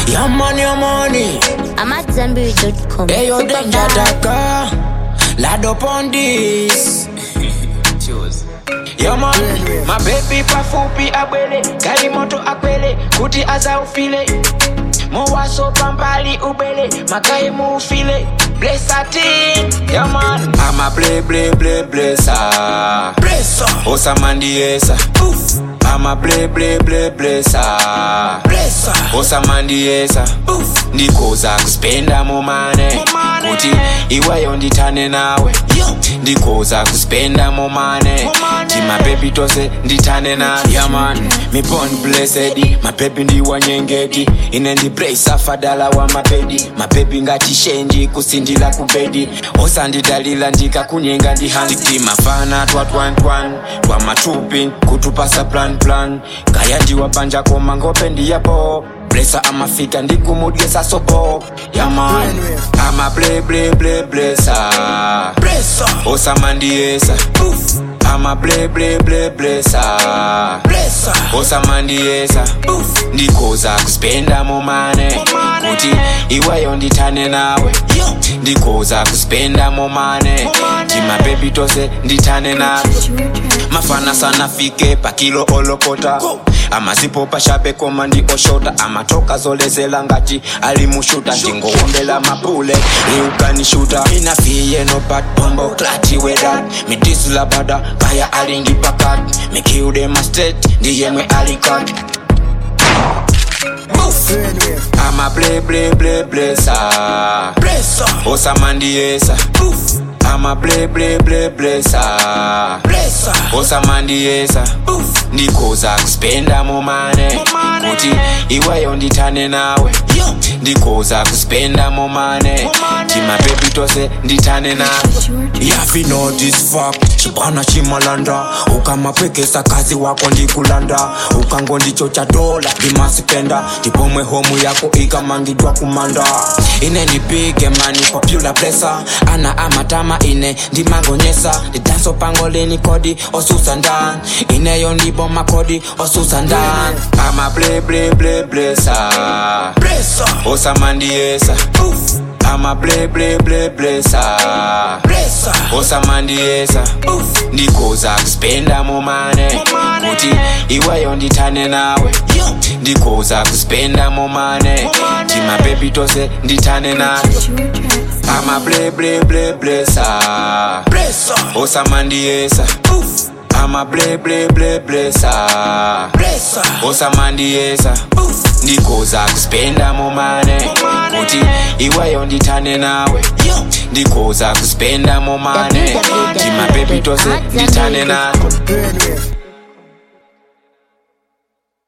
Your money, your money. I'm at Zenberry.com. Hey, yo, Super danger vibe. daka. Lad up on this. Yo man, my baby pafupi abwele gari moto akwele kuti aza ufile mowaso pambali ubele makaye muufile blessatin Yo man, ama ble ble ble blessa blessa osamandiesa ama ble ble ble blessa blessa osamandiesa ndikoza kuspenda momane kuti iweyo nditane nawe ndikoza kuspenda momane timapepi tose nditane nawe yaman mipon blessed mapepi ndiwanyengeti ine ndibresa fadala wa mapedi mapepi ngatishenji kusindila kubedi osandidalila ndikakunyenga ndihandi mafana twa twantwan twa matupi kutupasa plan plan kaya ndiwabanja koma ngope ndiyapo blesa amafika ndikumudgesa sopo yaman ama ble ble ble blesa blesa osamandiesa ama ble ble ble blesa blesa osamandiesa ndikoza kuspenda momane kuti iweyo nditane nawe ndikoza kuspenda momane timapepi tose nditane nawe mafana sana fike pakilo olokota amazipo pashape koma ndi oshota amatoka zolezela ngati alimushuta ndingowombela mapule iukanishuta inafiye no bad bombo klati wedat midisula bada kaya alingi pakat mikiude mastet ndiyemwe alikat ama ble ble ble blesa blesa osamandiesa ama ble ble ble blesa blesa osamandiesa ndikoza kuspenda momane kuti iweyo nditane nawe ndikoza kuspenda momane timapepi tose nditane nawe yafi know this fact chibana chimalanda ukamapwekesa kazi wako ndikulanda ukango ndicho cha dola ndimasipenda ndipomwe homu yako ikamangidwa kumanda ine ndipige mani popular blessa ana amatama ine ndimangonyesa ndidanso pangoleni kodi osusa ndan ineyo ndipo makodi osusa ndan ama ble ble ble blessa blessa osamandiesa ama ble ble ble blessa blessa osamandiesa ndikoza kuspenda momane kuti iweyo nditane nawe ndikoza kuspenda momane timapepi tose nditane nawe ama ble ble ble blessa blessa osamandiesa ama ble ble ble blessa blessa osamandiesa ndikoza kuspenda momane kuti iweyo nditane nawe ndikoza kuspenda momane timapepi tose nditane nawe